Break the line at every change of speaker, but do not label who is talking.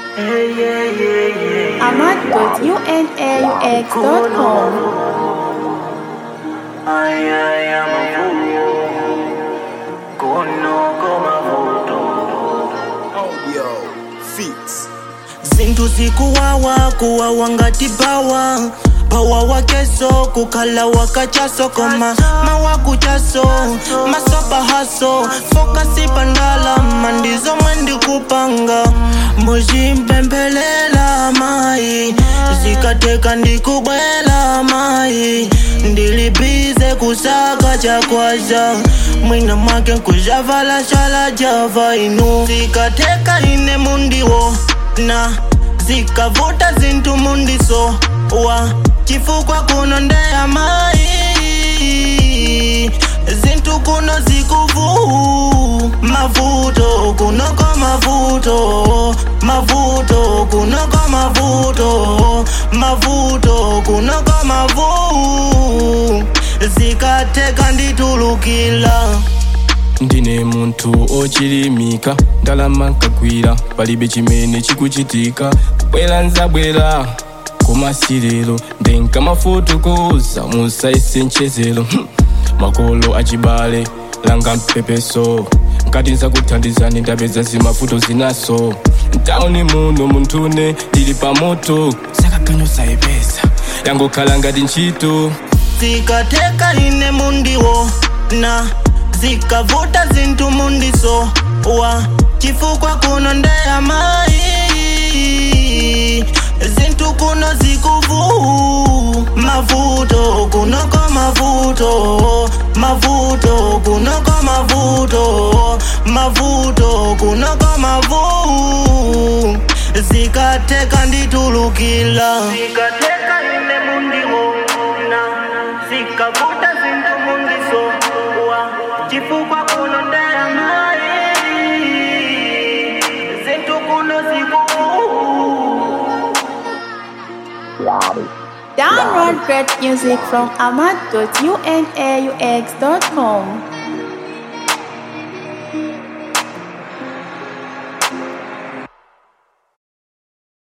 Ahmad.unaux.com
Ay, ay, amavuyo kunoko mavuto
Yo, fix.
zinthu zikuwawa kuwawa ngati bawa bawa wakeso kukhala wakachaso koma mawakuchaso masopa haso fokasi pandalama ndizomwe ndikupanga muzimpemphelela mayi zikateka ndikubwela mayi ndilibize kusaka chakwaza mwina mwake nkujavala shala java inu zikateka ine mundiwo na zikavuta zinthu mundiso wa chifukwa kuno ndeya mayi zinthu kuno zikuvu mavuto kunoko mavuto mavuto kunoko mavuto mavuto kunoko mavu zikateka nditulukila
ndine munthu ochilimika ndalama nkagwira palibe chimene chikuchitika kubwera nzabwera kumasiriro ndinkamafotokoza musaise nchezero Hm. makolo achibale langa mpepeso nkati nzakuthandizani ndapeza zimavuto zinaso ntauni muno munthune ndili pamoto sakaganyo sayipeza yangokhala ngati ntchito
zikateka ine mundiwo na zikavuta zinthu mundiso wa chifukwa kuno ndeya mayi zinthu kuno zikuvu mavuto kunoko mavuto mavuto kunoko mavuto mavuto kunoko mavu zikateka nditulukila zikateka ine mundiwo na zikavuta zinthu mundiso wa chifukwa kuno ndeya mayi zinthu kuno zikuvu
Download great music from ahmad.unaux.com